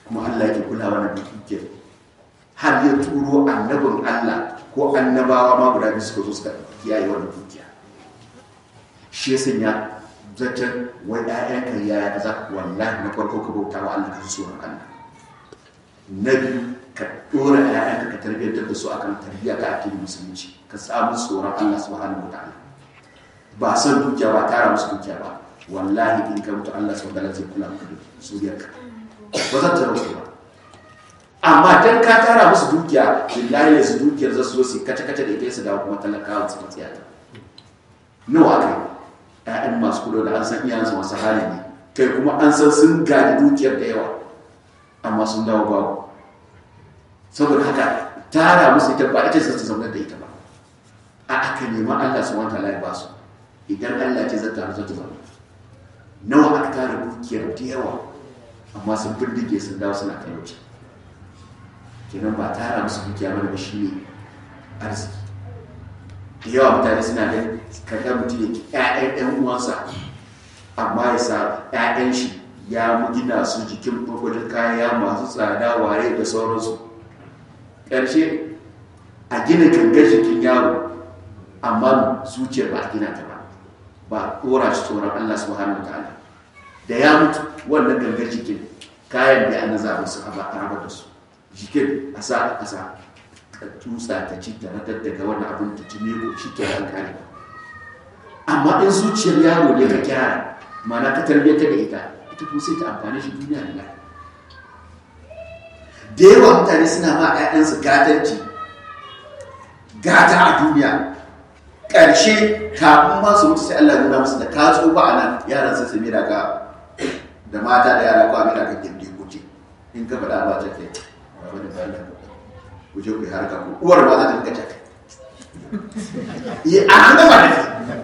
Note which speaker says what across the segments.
Speaker 1: kuma Allah yake kulawa da dukiyar har ya turo annabin Allah ko annabawa ma guda biyu suka zo suka kiyaye wannan dukiya shi ya sanya zaton wai ƴaƴanka yaya kaza wallahi na farko ka bauta wa Allah ka ji tsoron Allah na biyu ka dora ƴaƴanka ka tarbiyyantar da su akan tarbiyya ta addinin musulunci ka samu tsoron Allah subhanahu wataala ba san dukiya ba tara musu dukiya ba wallahi in ka mutu Allah subhanahu wataala zai kula maka da zuriyarka ba zan tara musu ba amma dan ka tara musu dukiya billahi ne su dukiyar za su zo su kace kace da ita su dawo kuma talakawa su matsiyata nawa kai ƴaƴan masu kudo da an san iyayensu masu hali ne kai kuma an san sun gadi dukiyar da yawa amma sun dawo babu saboda haka tara musu ita ba ita su zama da ita ba a aka nema Allah su wanta ya ba su idan Allah ce zata har zata zama nawa aka tara dukiyar da yawa amma sun bindige sun dawo suna talauci kenan ba tara musu dukiya mana ba shi ne arziki da yawa mutane suna da kaga mutum ya ki ƴaƴan ɗan uwansa amma ya sa ƴaƴan shi ya gina su jikin gwagwajen kaya masu tsada ware da sauransu ƙarshe a gina gangar jikin yaro amma zuciyar ba a gina ta ba ba a ɗora shi tsoron Allah subhanahu wa ta'ala da ya mutu wannan gangar jikin kayan da an zaɓa su a raba da su jikin a sa a ƙasa ka tutsa ta ci ta radar daga wani abin ta ci ko shi ke an kare amma in zuciyar yaro ne ka gyara mana ka tarbiyyar da ita ita kuma sai ta amfani shi duniya da lafiya da yawa mutane suna ma 'ya'yansu gatanci gata a duniya ƙarshe kafin ma su mutu sai Allah nuna musu da ka tsufa a nan yaran sai su mira ka da mata da yara ko a mira ka gindi kuce in ka faɗa ba ta kai wani bayan da ku je ku yi harka ku uwar ba za ta rika caka yi a an gaba da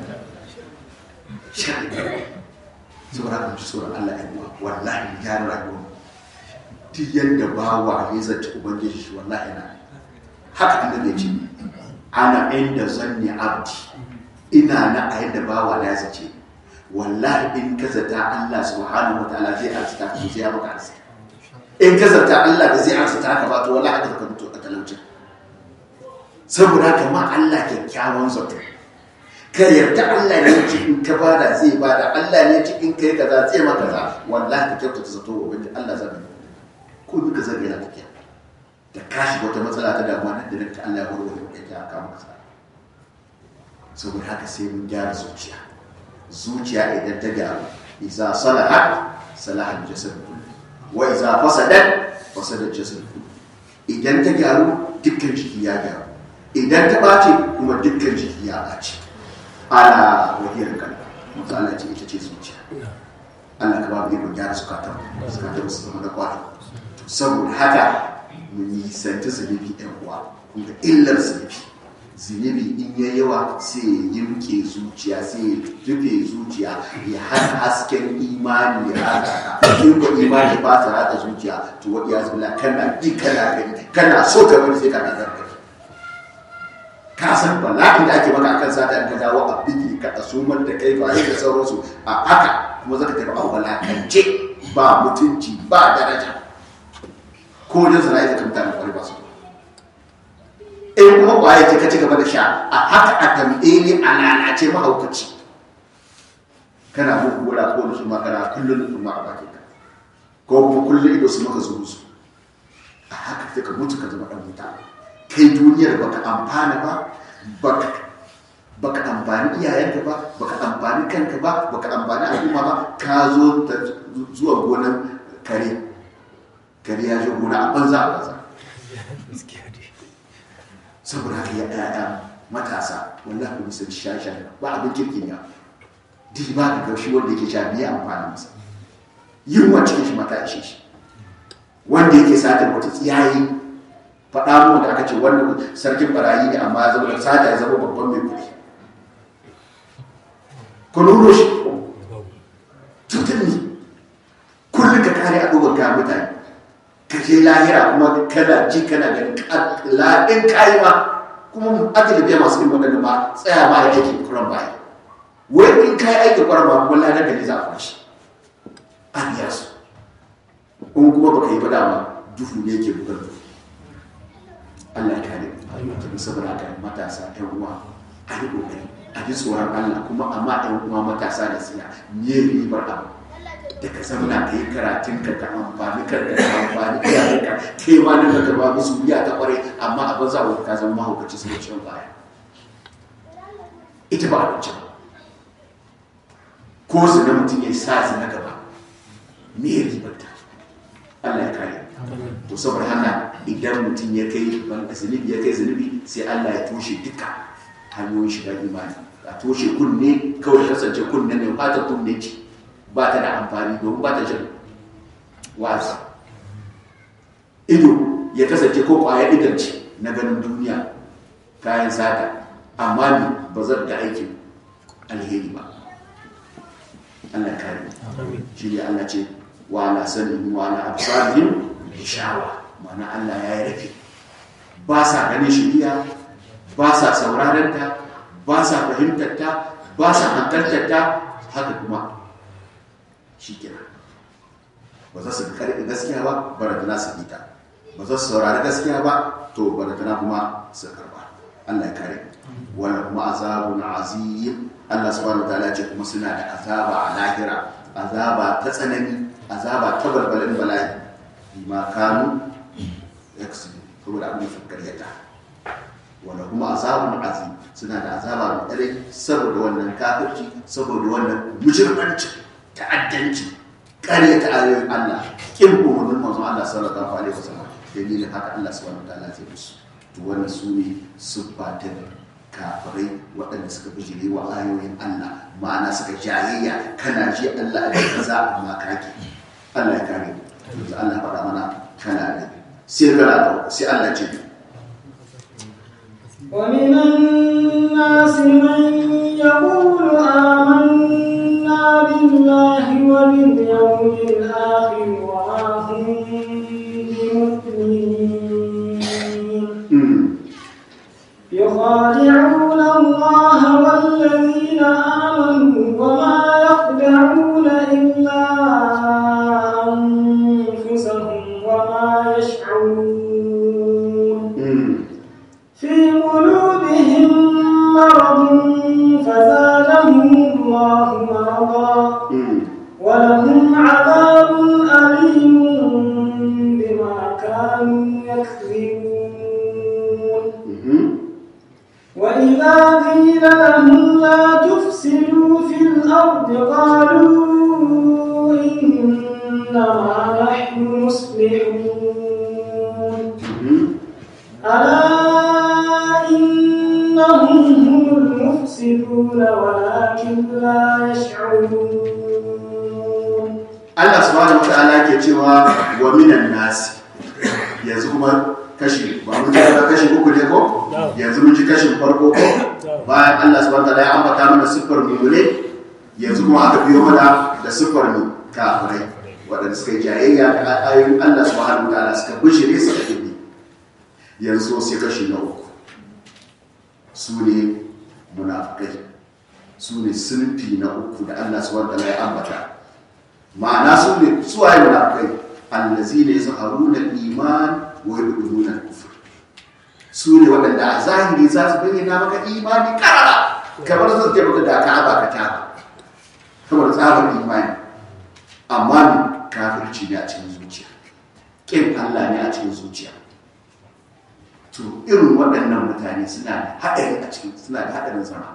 Speaker 1: shi saboda ka ci tsoron Allah ya uwa wallahi ya rayuwa duk yadda bawa ya zance ubangiji shi wallahi na haka annabi ya ce ana inda zanni abdi ina na a yadda bawa na ya zace wallahi in ka zata Allah subhanahu wataala zai arzika ka zai ya maka arziki in ka zata Allah da zai arzika ka ba to wallahi haka ka mutu a talaucin saboda kama Allah kyakkyawan zato ka yarda Allah ne ci in ka bada zai bada Allah ne ci in kai kaza zai maka kaza wallahi ka kyautata zato wa ubangiji Allah zai ko duka zai yana tafiya da ka shiga wata matsala ta damuwa nan da ta Allah ya warware maka ya kama ka saboda haka sai mun gyara zuciya zuciya idan ta gyaru idza salahat salaha al-jasad kullu wa idza fasadat fasada al-jasad kullu idan ta gyaru dukkan jiki ya gyaru idan ta bace kuma dukkan jiki ya bace ala wahiyar kan matsala ce ita ce zuciya Allah ka ba mu ikon gyara zukatan zukatan su zama da kwari saboda haka mu nisanci zunubi ɗan uwa kuma illar zunubi zunubi in ya yawa sai ya yimke zuciya sai ya rufe zuciya ya hana hasken imani ya haka ka in ko imani ba ta haka zuciya to wa iya zubila kana bi kana gani kana so ka bari sai ka nazar kai ka san bala'in da ake maka akan sata in ka dawo a biki ka asumar da kai ba da sauransu a haka kuma zaka tafi a walakance ba mutunci ba daraja ko wajen sana'a ita mutane kwarai ba su in kuma kwaye ce ka ci gaba da sha a haka a tambaye ne a lalace mahaukaci kana bukura ko da su ma kana kullum su ma a bakin ka ko kuma kullum ido su maka zuru su a haka sai ka mutu ka zama dan wuta kai duniyar baka amfana ba baka baka amfani iyayenka ba baka amfani kanka ba baka amfani al'umma ba ka zo zuwa gonan kare kare ya je gona a banza a banza saboda haka ya ɗaya matasa wallahi ku nisan shashen ba abin kirkin ya duk ba da gaushi wanda yake sha biya amfani masa yin wa cikin shi mata ishe shi wanda yake satar wata tsiyayi faɗa mu da aka ce wannan sarkin barayi ne amma ya zama da sata ya zama babban mai kuɗi ku nuno shi cutar ne kullum ka kare abubuwan kayan mutane ka je lahira kuma kana ji kana ganin laɗin kayi ma kuma aka biya masu yin waɗanda ma tsaya ma ya aiki kuran baya wai in kayi aiki kuran ba kuma ladan da ne za a kwashi an biya su in kuma baka yi ba dama duhu ne ke bugar duhu Allah ya kare mu saboda haka matasa ƴan uwa a yi kokari a ji tsoron Allah kuma amma ƴan uwa matasa da siya me ribar abu da ka zamana ka yi karatun ka ka amfani ka ka amfani iyayen ka ke ma nan ka ba musu biya ta kware amma abin za ka zama mahaukaci sai ciwon baya ita ba abinci ba ko zina mutum ya sa zina gaba me ya ribarta Allah ya kare to saboda haka idan mutum ya kai ban zunubi ya kai zunubi sai Allah ya toshe duka hanyoyin shiga imani a toshe kunne kawai kasance kunne ne fata kunne ce ba ta da amfani domin ba ta jin wazi ido ya kasance ko kwaya idan ce na ganin duniya kayan sata amma ne ba zan da aikin alheri ba Allah ya kare shi ne Allah ce wa ala sanin wa ala absarihim shawa mana Allah ya yi rafi ba sa ganin shiriya ba sa sauraron ta ba sa fahimtar ta ba sa hankaltar ta haka kuma shi kira ba za su karɓi gaskiya ba baratana su bi ta ba za su saurari gaskiya ba to baratana kuma su karba Allah ya kare wala kuma azabun azim Allah subhanahu wa ta'ala ce kuma suna da azaba a lahira azaba ta tsanani azaba ta balbalin bala'i bima kanu yaksubu saboda abin da karyata wala kuma azabun azim suna da azaba mai tsare saboda wannan kafirci saboda wannan mujirmanci ta'addanci karyata ayoyin Allah kin umarnin manzon Allah sallallahu alaihi wasallam dalilin haka Allah subhanahu wa ta'ala zai musu to wannan su ne siffatin kafirai waɗanda suka bijire wa ayoyin Allah ma'ana suka jayayya kana ji Allah a kaza amma kake Allah ya kare yanzu Allah faɗa mana kana da sai kana da sai Allah ce
Speaker 2: ومن الناس من يقول آمنا بالله وباليوم الآخر وما هم بمؤمنين يخادعون الله والذين آمنوا وما يخدعون إلا أنفسهم وما يشعرون في قلوبهم مرض فزادهم الله مرضا ولهم عذاب أليم بما كانوا يكذبون وإذا قيل لهم لا تفسدوا في الأرض قالوا إنما نحن مصلحون ألا إنهم هم المفسدون ولكن لا يشعرون
Speaker 1: Allah subhanahu wataala ke cewa wa minan nasi yanzu kuma kashi ba mun ji ba kashi uku ne ko yanzu mun ji kashin farko ko bayan Allah subhanahu wataala ya ambata mana siffar mu'mine yanzu kuma aka biyo mana da siffar mu kafirai waɗanda suka yi jayayya da ayoyin Allah subhanahu wataala suka bishire su da kibbi yanzu sai kashi na uku su ne munafikai su ne sunfi na uku da Allah subhanahu wataala ya ambata ma'ana su ne suwaye munafikai allazi ne zaharuna iman wa yubduna kufur su ne waɗanda a zahiri za su bayyana maka imani karara kamar zan ce maka da ka ba ka taba kamar tsabar imani amma ne kafirci ne a cikin zuciya kin Allah ne a cikin zuciya to irin waɗannan mutane suna da haɗari a cikin suna da haɗarin zama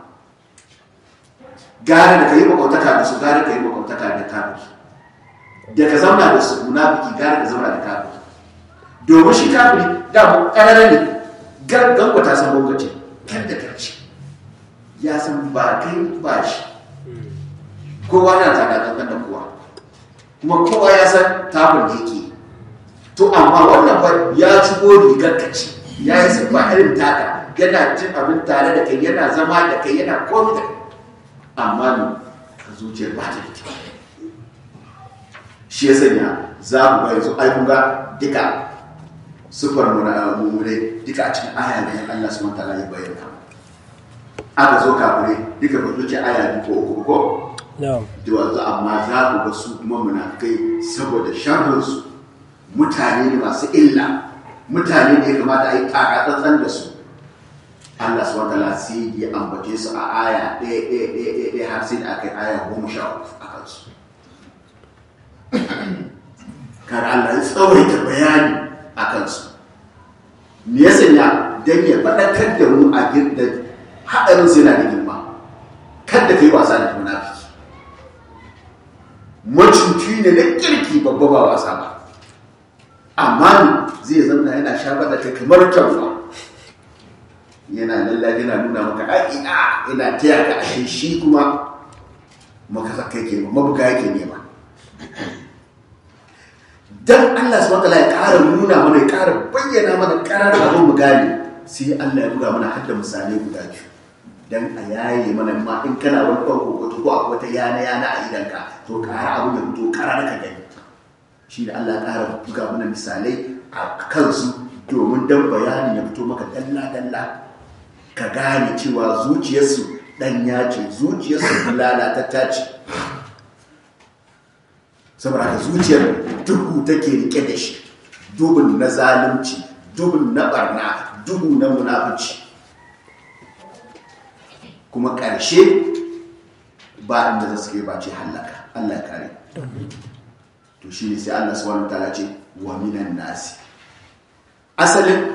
Speaker 1: gare da ka yi makwautaka da su gare ka yi makwautaka da kafirci da ka zauna da su munafiki gare ka zauna da kafiri domin shi kafiri da ƙarara ne gango ta san gwamnati kan da karshe ya san ba kai ba shi kowa na tsada kankan da kowa kuma kowa ya san tabin da yake to amma wannan ba ya ci rigar kaci ya yi siffa irin taka yana cin abin tare da kai yana zama da kai yana komi da kai amma ne ka zuciyar ba ta da kyau shi ya sanya za mu ga yanzu ai mun ga duka sufar mummune duka a cikin aya ne Allah subhanahu wataala ya bayyana aka zo kafire duka ba zuci aya ne ko uku ko da wanzu amma za mu ga su kuma munafikai saboda sharrin su mutane ne masu illa mutane ne ya kamata a yi takatsantsan da su Allah su wata sai ya ambace su a aya ɗaya ɗaya ɗaya ɗaya ɗaya har sai da aka yi aya goma sha uku a kansu kar Allah ya tsawaita bayani a kansu me ya sanya don ya faɗakar da mu a girda haɗarin sai na da girma kada ka yi wasa da munafiki macuci ne na kirki babba ba wasa ba amma zai zama yana shafa da kai kamar kyauta yana lallabi yana nuna maka a ina ina taya ka ashe shi kuma maka kai ke mabuga yake nema dan Allah subhanahu wataala ya ƙara nuna mana ya ƙara bayyana mana ƙarar abin mu gane sai Allah ya buga mana har da misalai guda biyu dan a yaye mana ma in kana wani kwan kokoto ko akwai wata yana yana a idanka to ƙara abin ya fito ƙarar ka gani shi da Allah ya ƙara buga mana misalai a kansu domin dan bayanin ya fito maka dalla dalla ka gane cewa zuciyarsu ɗanya ce zuciyarsu lalatatta ce saboda haka zuciyar duhu take rike da shi dubun na zalunci dubun na barna duhu na munafici kuma ƙarshe ba inda za su kai ba ce hallaka Allah ya kare to shi ne sai Allah subhanahu wataala ce wa minan nasi asalin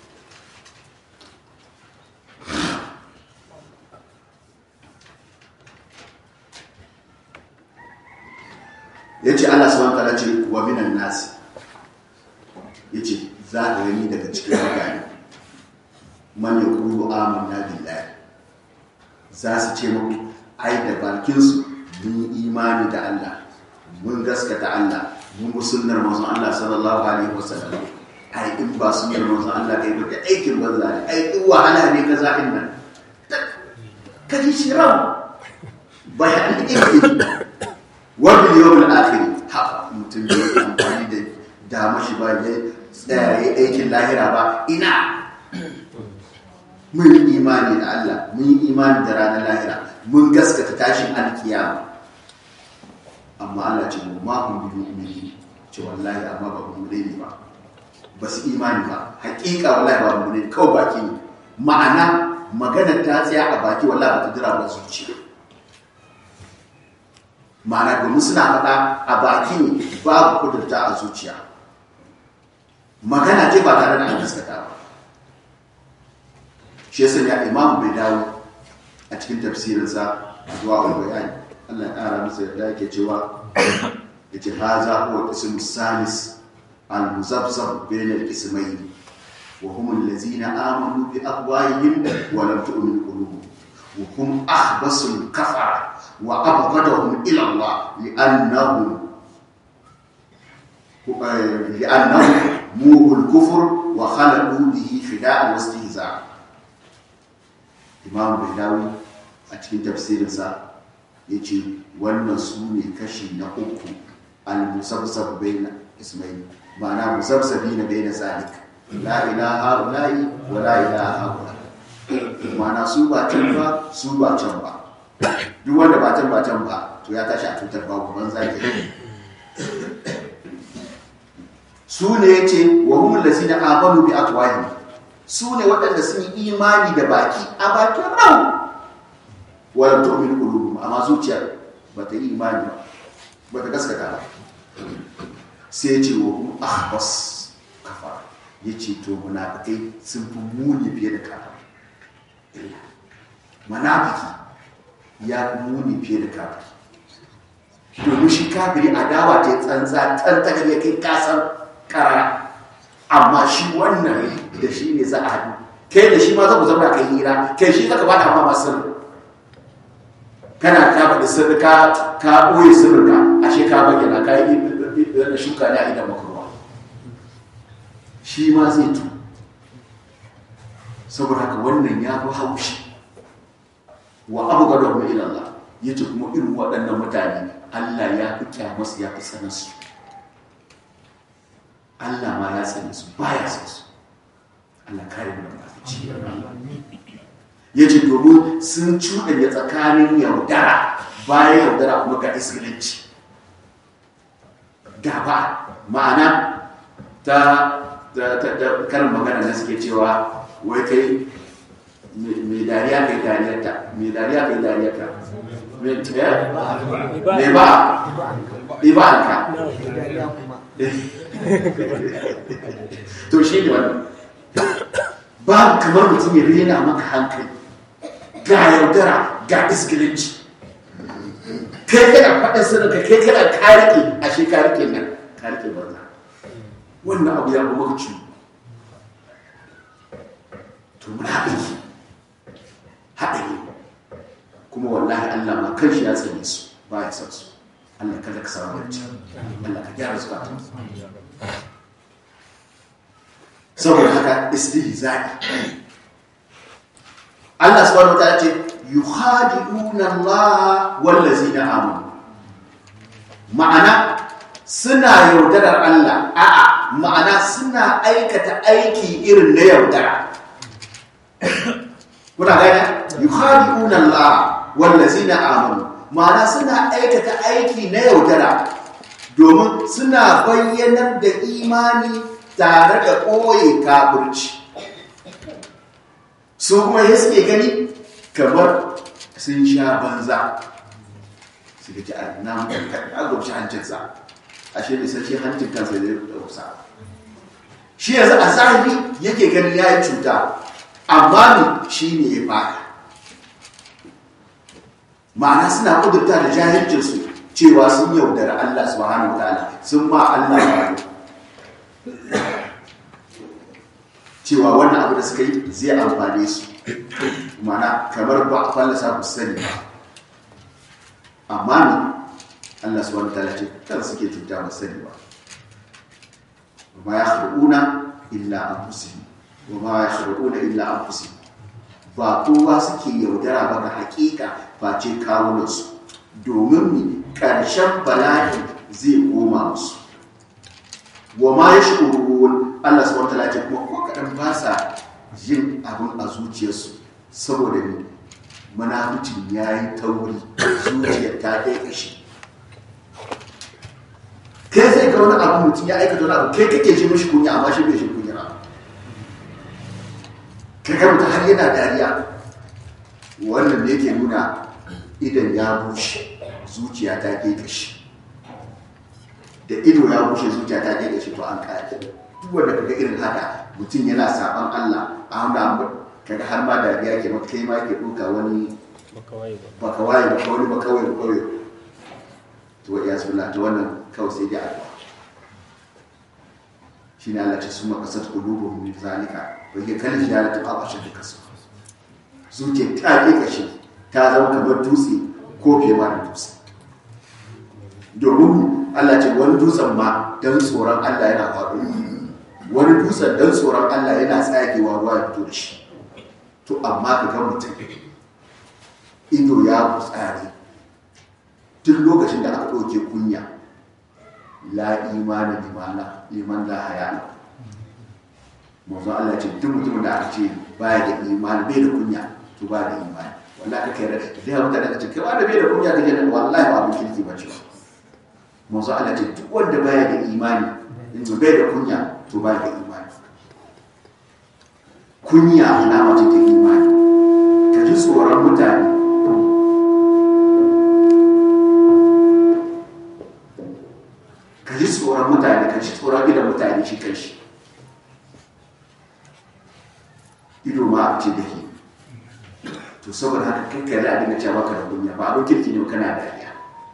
Speaker 1: ya ce Allah subhanahu wataala ce wa minan nasi ya ce za a gani daga cikin mutane man ya kuru amanna billahi za su ce muku ai da bakinsu mun yi imani da Allah mun gaskata Allah mun bi sunnar manzon Allah sallallahu alaihi wasallam ai in ba sunnar manzon Allah kai ba da aikin banza ne ai in wahala ne kaza in nan kaji shi ran bayan ilmi wani yawon akhiri haka mutum da ya amfani da dama shi ba ya tsaya ya aikin lahira ba ina mun yi imani da Allah mun yi imani da ranar lahira mun gaskata tashin alkiyama amma Allah ce mu ma kun bi mu'mini ce wallahi amma ba mu ne ba ba su imani ba hakika wallahi ba mu ne kawai baki ne ma'ana magana ta tsaya a baki wallahi ba ta jira ba zuciya ma'ana domin suna faɗa a baki ne babu kudurta a zuciya magana ce ba tare da an gaskata ba shi yasa ya imam bai dawo a cikin tafsirinsa zuwa wani bayani Allah ya ƙara masa yarda yake cewa ya ce haza huwa ismu salis al-muzabbab bain al-ismayn wa hum allazina amanu bi afwahihim wa lam tu'min qulubuhum wa hum akhbasul kafara wa abghadahum ila Allah li'annahum لأنهم موه الكفر وخلقوا به فداء واستهزاء imam baidawi a cikin tafsirinsa ya ce wannan su ne kashi na uku al-musabsab baina ismail ma'ana musabsabi na baina zalik la ilaha ula'i wa la ilaha ula ma'ana su ba can ba su ba can ba duk wanda ba can ba can ba to ya tashi a tutar babu banza ke su ne ya ce wa humul lazina amanu bi aqwahihim su ne waɗanda sun yi imani da baki a bakin ran wadda tu'min qulubuhum amma zuciyar ba ta yi imani ba ta gaskata ba sai ya ce wa hum ahbas kafa ya ce to munafikai sun fi muni fiye da kafa munafiki ya fi muni fiye da kafa domin shi kafiri adawa ta tsantsa tantakar ya kai kasar karara amma shi wannan da shi ne za a haɗu kai da shi ma za ku zama kai hira kai shi zaka bada ma masu kana ka faɗi sirri ka ka ɓoye sirrinka ashe ka bayyana ka yi da shuka ne a idan makarwa shi ma zai tu saboda haka wannan ya fi haushi wa abu ga rahmu ilallah ya ce kuma irin waɗannan mutane Allah ya fi kyamarsu ya fi sanarsu Allah ma ya sani su baya san su Allah kare mu da mafici ya ce domin sun cuɗanya tsakanin yaudara bayan yaudara kuma ga isgilanci gaba ma'ana ta ta ta ta karin magana na suke cewa wai kai mai dariya kai dariyarta mai dariya kai dariyarta mai eh? mai ba ibanka to shi ne wannan babu kamar mutum ya rena maka hankali ga yaudara ga isgilinci kai kana faɗin sirrinka kai kana karike a shi karike nan karike banza wannan abu ya kuma maka ciwo to munafiki haɗari kuma wallahi Allah ma kanshi ya tsane su ba ya san su Allah kada ka samu barci Allah ka gyara zukatan saboda haka istihza'i Allah subhanahu wa ta'ala ce yukhadi'una Allah wallazina amanu ma'ana suna yaudarar Allah a'a ma'ana suna aikata aiki irin na yaudara kuna gane yukhadi'una Allah wallazina amanu ma'ana suna aikata aiki na yaudara domin suna bayyanar da imani tare da ɓoye kafirci su kuma ya suke gani kamar sun sha banza su ga ji a nan a gauci hancinsa a shi ne sarki hancin kansa da ya dausa shi yanzu a zahiri yake ganin ya yi cuta amma ne shi ne ya baka ma'ana suna kudurta da jahilcinsu cewa sun yaudara Allah subhanahu wa ta'ala sun ma Allah ba cewa wannan abu da suka yi zai amfane su mana kamar ba a fallasa ku sani ba amma ne Allah subhanahu wa ta'ala ce kan suke cuta ba sani ba wa ma yakhruna illa anfusihim wa ma yakhruna illa anfusihim ba kowa suke yaudara ba ga hakika face kawunansu domin mi ƙarshen bala'i zai koma musu wa ma ya shi'urun Allah subhanahu wataala ce kuma ko kaɗan ba sa yin abin a zuciyarsu saboda ne munaficin ya yi tauri zuciyar ta ɗaya ƙashi kai zai ga wani abu mutum ya aikata wani abu kai kake ji mashi kunya amma shi bai shi kunya ba kai ga mutum har yana dariya wannan ne ke nuna idan ya bushe zuciya ta ke ƙashi da ido ya bushe zuciya ta ke gashi to an kaya duk wanda kaga irin haka mutum yana saban Allah a hana kaga har ma da ya ke maka kai ma ke duka wani baka waye baka wani baka waye baka waye to wa iyaz billah to wannan kawai sai dai addu'a shine Allah ta suma kasat qulubuhum min zalika wa hiya kal hijarati aw ashad kasu zuciya ta ke gashi ta zama kamar dutse ko fiye ma da dutse domin Allah ce wani dutsen ma don tsoron Allah yana faɗo wani dutsen don tsoron Allah yana tsagewa ruwa ya fito da shi to amma ka ga mutum ido ya tsari duk lokacin da aka ɗauke kunya la imani limana liman la haya mazu Allah ce duk mutumin da aka ce baya da imani bai da kunya to ba da imani wallahi aka yi da ya mutane ka ce kai wanda bai da kunya ka je wallahi ba abin kirki ba ce ba manzo Allah ce duk wanda baya da imani in bai da kunya to baya da imani kunya alama ce ta imani ka ji tsoron mutane ka ji tsoron mutane ka ji tsoron gidan mutane shi kan shi ido ma a ce da ke to saboda haka kakkare a dinga cewa ka da kunya ba abin kirki ne kana dariya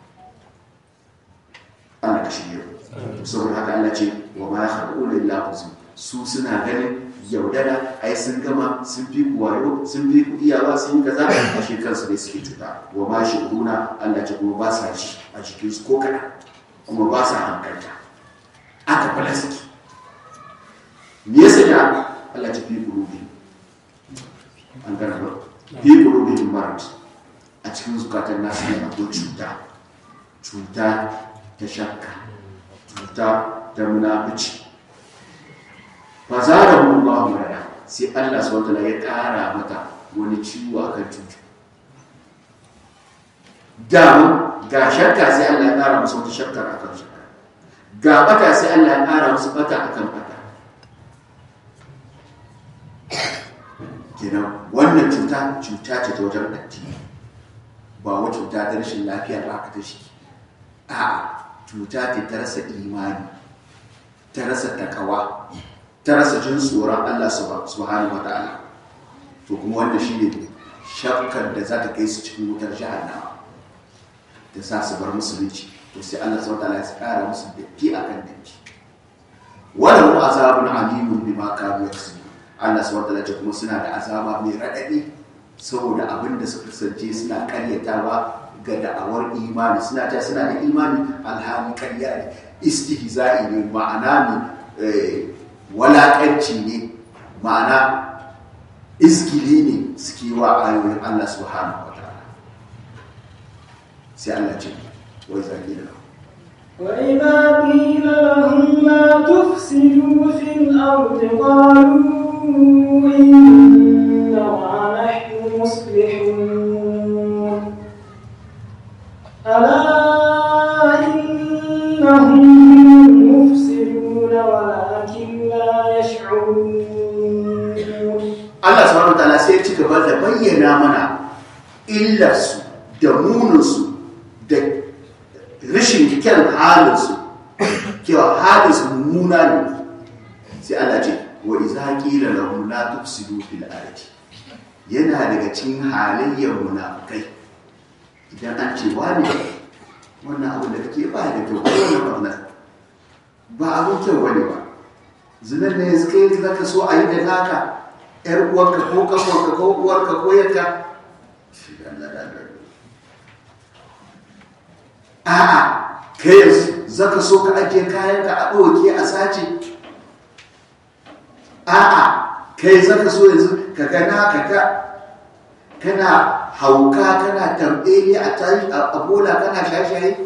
Speaker 1: ana da shirya saboda haka Allah ce wa ma yakhruna illa huzn su suna ganin yaudara ai sun gama sun fi ku wayo sun fi ku iyawa sun yi kaza a shi kansu ne suke cuta wa ma shiruna Allah ce kuma ba sa ji a jikin su ko kada kuma ba sa hankalta aka fara suke me yasa ya Allah ce fi qulubi an gana ba fi qulubi marad a cikin zukatan nasu ne akwai cuta cuta ta shakka cuta ta munafici ba za da mun ba mu rada sai Allah subhanahu wataala ya kara mata wani ciwo akan cuta dama ga shakka sai Allah ya kara musu wata shakkar akan shakka ga bata sai Allah ya kara musu bata akan bata kenan wannan cuta cuta ce ta wajen addini ba wa cuta ta rashin lafiya ba ka ta shi a cuta ce ta rasa imani ta rasa takawa ta rasa jin tsoron Allah subhanahu wa ta'ala to kuma wanda shi ne shakkar da za ta kai su cikin wutar jahannama da sa su bar musulunci to sai Allah subhanahu wa ta'ala ya kara musu datti akan datti wala mu azabun alimun bima kanu yaksubun Allah subhanahu wa ta'ala kuma suna da azaba mai radadi saboda abin da suka kasance suna karyatawa ga da'awar imani suna ta suna da imani alhali karya ne istihza'i ne ma'ana ne walakanci ne ma'ana izgili ne suke wa ayoyin Allah subhanahu wa ta'ala sai Allah ce wai zaki da
Speaker 2: وإذا قيل لهم لا تفسدوا في الأرض قالوا إنما نحن مصلحون ألا إنهم المفسدون ولكن لا يشعرون
Speaker 1: Allah subhanahu wataala sai ya ci gaba da bayyana mana illarsu da muninsu da rashin kyan halinsu kewa halinsu mummuna ne sai Allah ce wa iza qila lahum la tufsidu fil ardi yana daga cikin halayyar munafikai idan an ce wani wannan abu da kake ba da kyau ko wannan barna ba abun kyau wani ba zinar ne yanzu kai zaka so a yi da naka ‘yar uwarka ko kafarka ko uwarka ko yadda a'a kai yanzu zaka so ka ajiye kayanka a ɗauke a sace a'a kai zaka so yanzu ka gana ka ga kana hauka kana tambaye a tashi a bola kana shashaye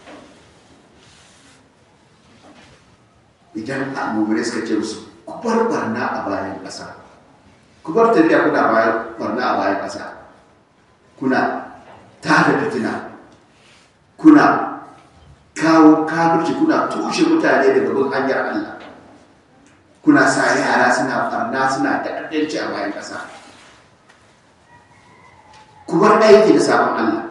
Speaker 1: idan a mummure suka ce musu ku bar barna a bayan ƙasa ku bar tafiya kuna bayan barna a bayan ƙasa kuna tada fitina kuna kawo kafirci kuna tushe mutane daga bin hanyar Allah kuna sa yara suna barna suna ta'addanci a bayan ƙasa ku bar aiki da sabon Allah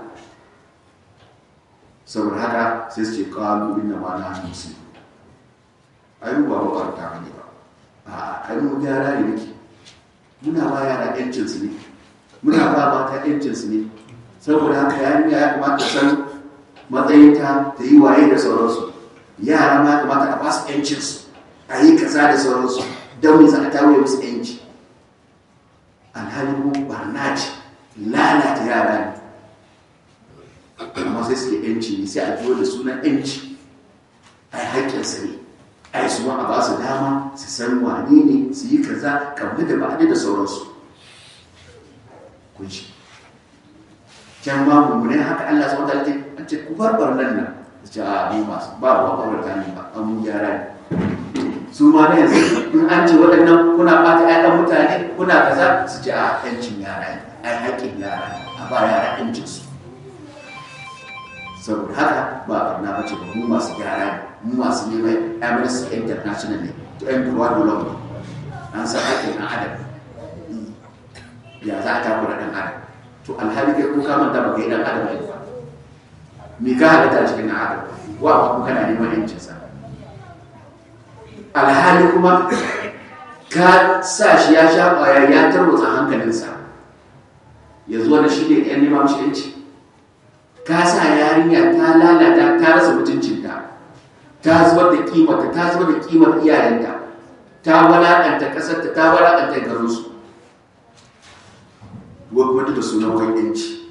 Speaker 1: saboda haka sai su ce kawo inna ma na musu ayu ba ba ta ne ba a kai mu gyara ne nake muna ba yara yancinsu ne muna ba mata yancinsu ne saboda haka yarinya ya kamata san matsayinta ta yi waye da sauransu yara ma kamata a ba su yancinsu a yi kaza da sauransu don mai za a tawaye musu yanci alhali mu barna ce lalata yara ne amma sai suke yanci ne sai a biyo da sunan yanci a yi haƙƙinsa ne ai su ma a ba su dama su san wane ne su yi kaza kamar da ba'adi da sauransu kun shi can ma mummune haka Allah su wata ce an ce ku bar barnan nan su ce a mu masu ba ba ba ta ne ba an mu gyara ne su ma na yanzu in an ce waɗannan kuna ɓata ƴaƴan mutane kuna kaza su ce a ƴancin yara ne ai haƙƙin yara ne a ba yara ƴancinsu saboda haka ba barna ba ce ba mu masu gyara ne mu masu neman amnesty international ne to yan ruwa dole mu an san haƙƙin ɗan adam ya za a takura ɗan adam to alhali kai ko ka manta ba kai ɗan adam ne ba me ka halitta cikin ɗan adam wa ba ku kana neman yancinsa alhali kuma ka sa shi ya sha ƙwaya ya tarwatsa hankalinsa ya zo da shi ne ɗan neman shi yanci ka sa yarinya ta lalata ta rasa mutuncinta ta zubar da kimarta ta zubar da kimar iyayenta ta walakanta kasarta ta walakanta garinsu wadda da sunan wani yanci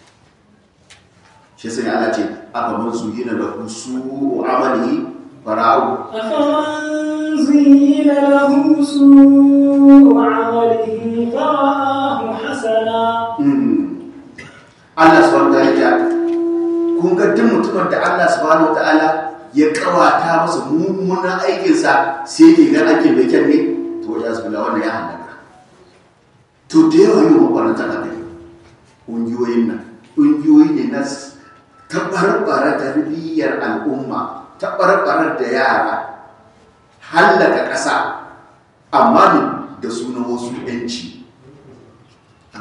Speaker 1: shi sai Allah ce aka man su yi na da su amali fara'u
Speaker 2: أفمن زين له سوء عمله فرآه حسنا
Speaker 1: Allah subhanahu wa ta'ala kun ga duk mutumin da Allah subhanahu wa ta'ala ya kawata masa mummunan aikinsa sai ke ga aikin mai kyan ne to wajen su bila wannan ya halaka to da yawa yi wa ɓarnar tana da ƙungiyoyin nan ƙungiyoyi ne na taɓarɓara tarbiyyar al'umma taɓarɓarar da yara hallaka ƙasa amma ne da sunan wasu ‘yanci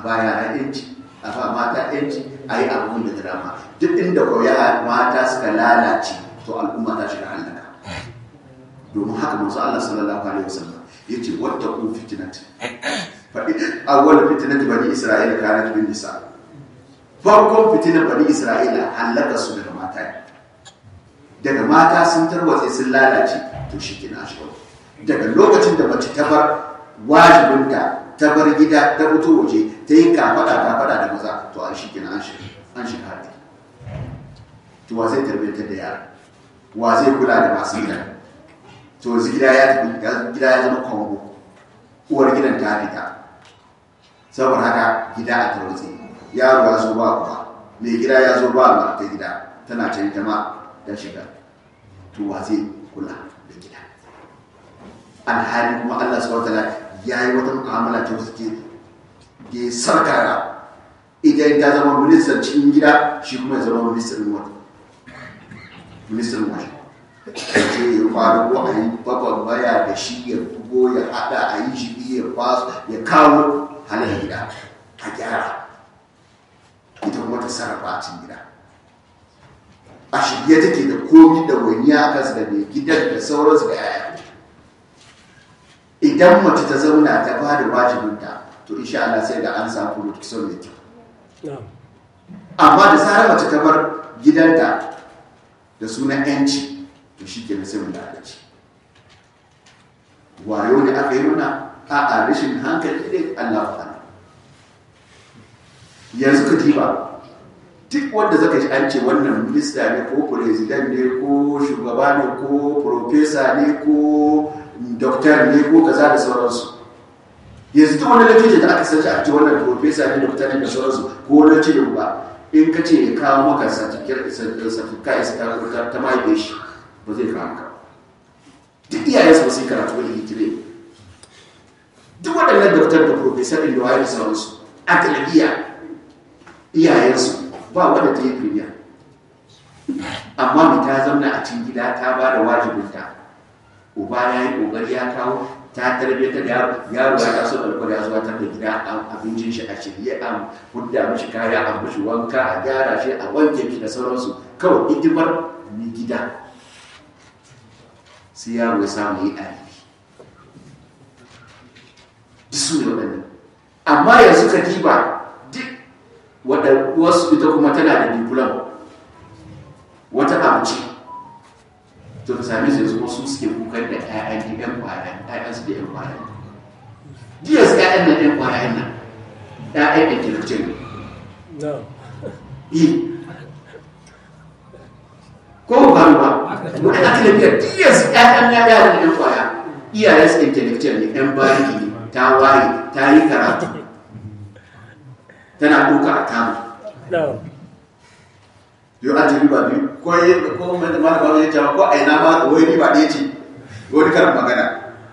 Speaker 1: baya a yanci a ba mata yanci a yi abun da dama duk inda koya mata suka lalace to al'umma ta shiga halaka domin haka manzo Allah sallallahu alaihi wasallam yace wata ku fitnat faɗi awwal fitnat bani isra'ila kanat bin nisa farkon fitinar bani isra'ila halaka su daga mata ne daga mata sun tarwatse sun lalace to shi ke na shiga daga lokacin da mace ta bar wajibinta ta bar gida ta fito waje ta yi kafada kafada da maza to an shi ke na an shiga haɗe to wa zai tarbiyyantar da yara wa zai kula da masu gida to yanzu gida ya tafi gida ya zama kongo uwar gidan ta fita saboda haka gida a tarwatse yaro ya zo ba kuwa mai gida ya zo ba ta gida tana can jama'a ta shiga to wa zai kula da gida alhali kuma Allah subhanahu wataala ya yi wata mu'amala ta wasu ke da ya sarkara idan ta zama ministan cikin gida shi kuma ya zama ministan wata ministan wata ce ya faru ko a yi babban baya da shi ya bugo ya hada a yi shi ya kwaso ya kawo halin gida a gyara ita kuma ta sarrafa a cikin gida a shirye take da komi da wani a kansu da mai gidan da sauransu da yaya idan mace ta zauna ta ba da wajibinta to insha Allah sai da an samu production mai kyau amma da zarar mace ta bar gidanta da sunan yanci to shi ke sai mun lalace wayo ne aka yi nuna a a rashin hankali ne Allah fa yanzu ka diba duk wanda zaka ji an ce wannan minista ne ko president ne ko shugaba ne ko profesa ne ko doktor ne ko kaza da sauransu yanzu duk wani latije da aka sace a ce wannan profesa ne doktor ne da sauransu ko wani latije ba in ka ce ya kawo maka certificate ta mahaife shi ba zai kawo maka duk iyayensu ba sai karatu wani hitire duk waɗannan doktor da profesa ɗin da waye da sauransu a galabiya iyayensu ba wadda ta yi firiya amma mai ta zauna a cikin gida ta ba da wajibinta uba ya yi ƙoƙari ya kawo ta tarbiyyar da yaro ya taso da alkwada zuwa ta da gida abincin shi a shirye a hudda mashi kaya a mashi wanka a gyara shi a wanke shi da sauransu kawai hidimar mai gida sai yaro ya samu yi ɗalibi duk su ne waɗannan amma yanzu ka diba wasu ita kuma tana da diplom wata abuci to ka sami su yanzu wasu suke kukar da 'ya'yan da 'yan kwayan 'ya'yansu da 'yan kwayan jiya su 'ya'yan nan 'yan kwayan nan 'ya'yan intellectual yi ko ba ba wani akilabiyar jiya su 'ya'yan ya yara da 'yan kwaya iyayen su intellectual ne 'yan bariki ne ta waye ta yi karatu tana duka a kama yau an jiri ba biyu ko yi ko mai ma ba ya cewa ko a ina ma wai ni ba ɗaya ce wani karin magana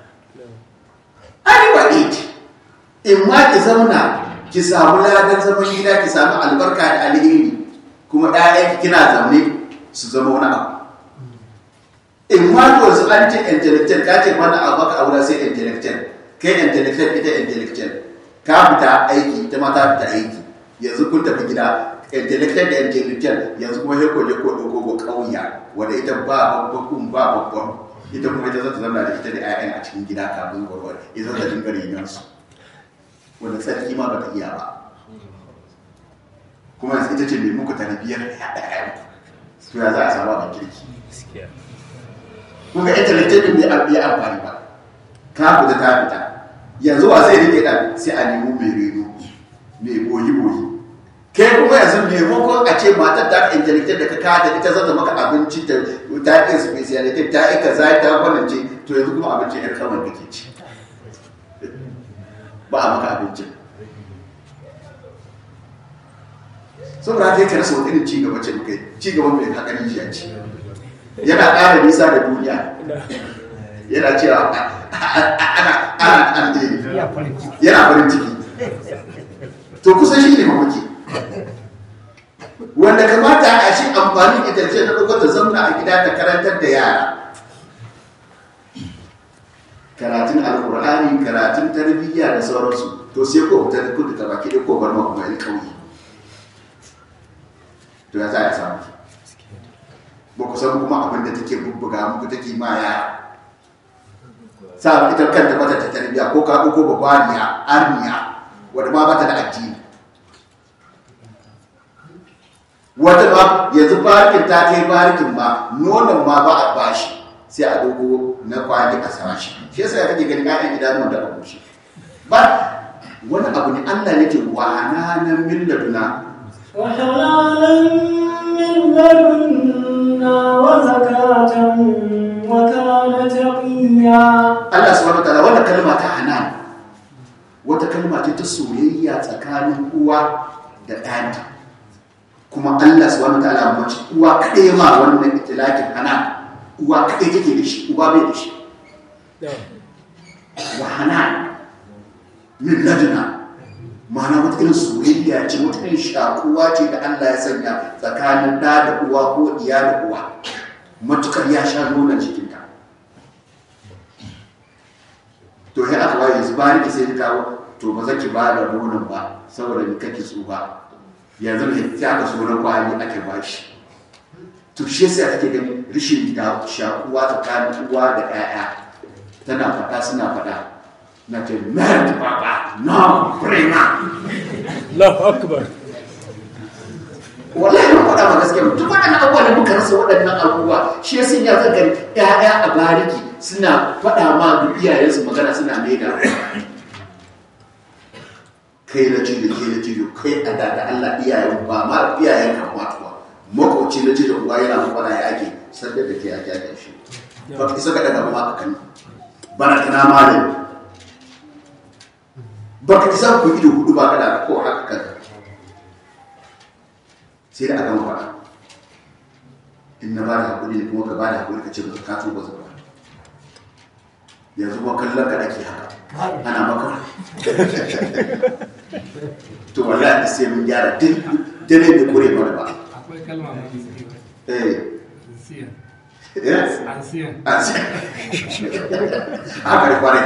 Speaker 1: ai ba ɗaya ce in ma ki zauna ki samu ladan zaman gida ki samu albarka da alheri kuma ɗayan kina zaune su zama wani abu in ma to su an ce intellectual ka ce mana abu ka aura sai intellectual kai intellectual ita intellectual ka fita aiki ita ma ta fita aiki yanzu kun tafi gida intellectual da intellectual yanzu kuma sai ko je ko dauko ko kauya wanda ita ba babbakun ba babban ita kuma ita zata zama da ita da 'ya'yan a cikin gida kafin gwarwar ita zata dinga renon su wanda tsarki ma bata iya ba kuma yanzu ita ce mai muku tarbiyyar ƴaƴan to ya za a samu abin kirki kun ga intellectual din bai yi amfani ba ka fita ta fita yanzu wa zai rike dan sai a nemo mai reno mai boyi boyi kai kuma yanzu maimakon a ce matar ta intellectual da ka kada ita zata maka abinci ta ta yi speciality ta yi kaza ta kwanance to yanzu kuma abinci yar kamar kake ci ba a maka abincin saboda haka yake rasa wani irin ci gaba ce mukai ci gaba mai hakarin shi a ci yana ƙara nisa da duniya yana cewa ana ana an yana farin ciki to kusan shi ne mamaki wanda kamata a shi amfani itace na ɗaukar ta zamna a gida ta karantar da yara karatun alkur'ani karatun tarbiyya da sauransu to sai ko ta kudu ta baki ko bar ma kuma kauye to ya za a samu ba ku san kuma abin da take bubbuga muku take ma ya sa ita kanta bata ta tarbiya ko ka ko babaniya arniya wanda ma bata da addini wata ba yanzu barikin ta kai barikin ma nonon ma ba a bashi sai a dogo na kwali a sama shi shi yasa ya kake ganin ƴaƴan idanuwan da abu shi ba wani abu ne Allah ne ke wahananan min laduna
Speaker 2: وحلالا من لدنا وزكاة وكان تقيا
Speaker 1: Allah subhanahu wa ta'ala wannan kalma ta hanan wata kalma ce ta soyayya tsakanin uwa da ɗanta kuma Allah subhanahu wa ta'ala mace uwa kaɗai ma wannan itilakin hanan uwa kaɗai take da shi uba bai da shi wa hanan min laduna ma'ana wata irin soyayya ce wata irin shakuwa ce da Allah ya sanya tsakanin ɗa da uwa ko iya da uwa matukar ya sha nonon jikinta to sai aka waye yanzu ba ni sai ta kawo to ba zaki ba da nonon ba saboda ni kake tsufa yanzu ne sai aka so na kwali ake ba shi to shi yasa kake ganin rishin da shakuwa tsakanin uwa da 'ya'ya tana faɗa suna faɗa na ce merde papa non vraiment
Speaker 3: Allahu akbar.
Speaker 1: wallahi ba faɗa ba gaskiya duk waɗannan abubuwa da muka rasa waɗannan abubuwa shi ya sanya zan gani ƴaƴa a bariki suna faɗa ma da iyayensu magana suna mai da kai na cido kai na cido kai a da da Allah iyayen ba ma iyayen ka matuwa makoci na cido uwa yana faɗa ya ake sanda da ke ake ake shi ba ka isa ka daga ba ka kani bana kana malami ba ka isa ku ido hudu ba kada ko haka kaza sai da aka mafara in na ba da haƙuri ne kuma ka ba da haƙuri ka ce ba ka tuba zuwa yanzu ba kallon ka ake haka ana maka to wallahi sai mun gyara duk dare bai kore mana ba
Speaker 4: akwai kalma mai zai
Speaker 1: eh
Speaker 4: ansiyan
Speaker 1: yes
Speaker 4: ansiyan
Speaker 1: a ce haka da kwarai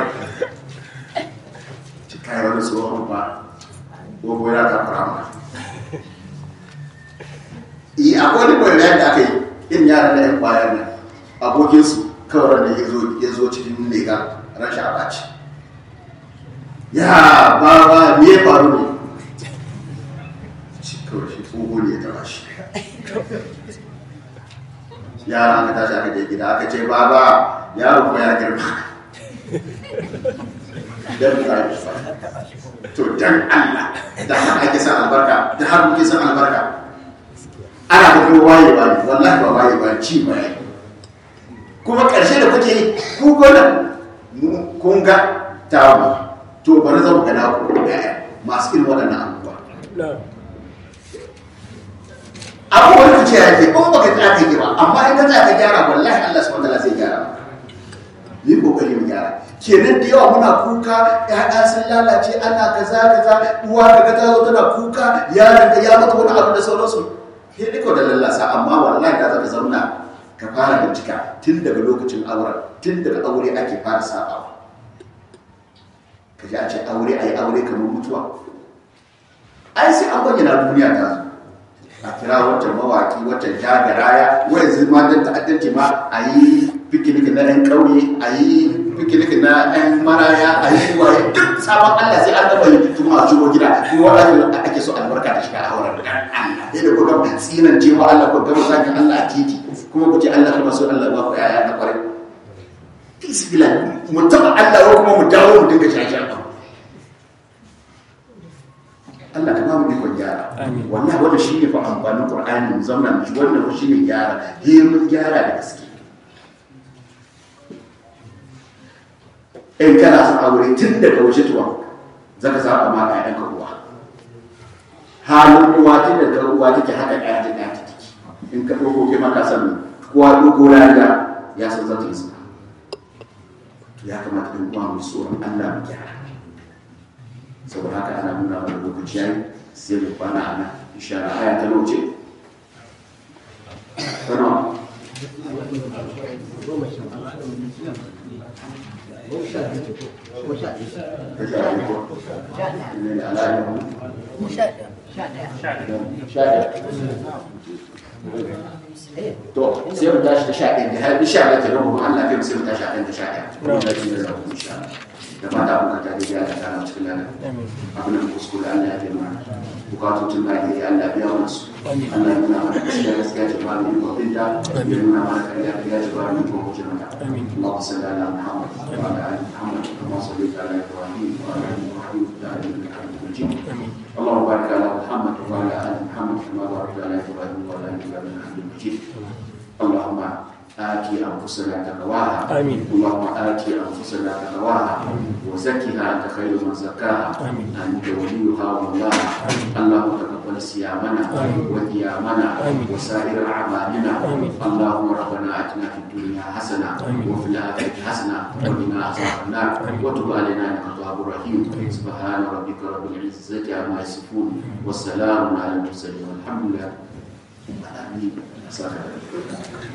Speaker 1: ci kai wani tsohon ba ko ko ya ka fara ma yi akwai wani bayan da aka yi in yaran da yan bayan nan abokinsu kawai da ya zo ya zo cikin lega rashin abaci ya ba ba me ya faru ne shi kawai shi tsoho ne ya taba shi yara aka tashi aka je gida aka ce baba yaro ko ya girma dan ba shi to dan Allah da haka ake san albarka da haka kuke san albarka ana da kuma waye ba ne wallahi ba waye ba ci ba ne kuma karshe da kuke yi ku gona mu kun ga tawo to bari zan ga naku ɗaya masu irin waɗannan abubuwa
Speaker 3: Na'am.
Speaker 1: abubuwan da ce yake in baka tsaya ka yi ba amma in ka tsaya ka gyara wallahi Allah subhanahu wataala zai gyara maka yi kokari mu gyara kenan da yawa muna kuka ƴaƴa sun lalace ana kaza kaza uwa daga ta zo tana kuka yaron ka ya mata wani abu da sauransu sai dai da lallasa amma wallahi da zaka zauna ka fara bincika tun daga lokacin auren tun daga aure ake fara sabawa ka ji a ce aure ayi aure kamar mutuwa ai sai an bayyana duniya ta zo a kira wancan mawaki wancan jagaraya wai yanzu ma dan ta'addanci ma a yi fikinik na yan ƙauye a yi fikinik na yan maraya a yi waye duk sabon Allah sai an gaba yi tun a shigo gida kuma wanda ake so albarka ta shiga a auren dan Allah sai da ku gama tsinan cewa Allah ku gama zaki Allah a titi kuma ku ce Allah kuma so Allah ba ku yaya na kwarai bismillah mu taba Allah ko kuma mu dawo mu dinga shashi Allah ka ba mu ikon gyara wallahi wannan shine fa amfanin Qur'ani mu zauna mu ji wannan fa shine gyara he mun gyara da gaske in kana son aure tun daga waje tuwa zaka saba ma ka yanka uwa halin uwa tun daga uwa take haka ɗaya ta ɗaya take in ka ɗauko kai ma ka san kowa ɗauko rana ya san zata yi suna to ya kamata in uwa mu tsoron Allah mu gyara saboda haka ana nuna mana lokaci yayi sai mu kwana a nan insha Allah aya ta nauce tana ta sha biyu ko ne da alayin sha ɗaya to sai mu tashi da sha ɗaya da har sha ɗaya ta rabu Allah kai mu sai mu tashi a ɗan da sha ɗaya kuma da shi da rabu insha Allah da fata mun ka tare da Allah ta na cikin lana abin da kuskure Allah ya taimaka bukatun na da ya Allah biya mana su Allah ya nuna mana gaskiya gaskiya ce ba mu yi babin da ya nuna mana kariya kariya ce ba mu yi babin da اللهم صل على محمد وعلى ال محمد كما صليت على ابراهيم وعلى ال ابراهيم في العالمين انك حميد مجيد اللهم بارك على محمد وعلى ال محمد كما باركت على ابراهيم وعلى ال ابراهيم انك حميد مجيد اللهم آت أنفسنا تقواها
Speaker 3: آمين.
Speaker 1: اللهم آت أنفسنا تقواها وزكها أنت خير من زكاها
Speaker 3: آمين.
Speaker 1: أنت وليها ومولاها اللهم تقبل صيامنا وقيامنا
Speaker 3: آمين.
Speaker 1: وسائر أعمالنا
Speaker 3: آمين.
Speaker 1: اللهم ربنا آتنا في الدنيا حسنة
Speaker 3: آمين.
Speaker 1: وفي الآخرة حسنة وقنا عذاب النار وتب علينا إنك تواب رحيم سبحان ربك رب العزة عما يصفون والسلام على المرسلين والحمد لله رب العالمين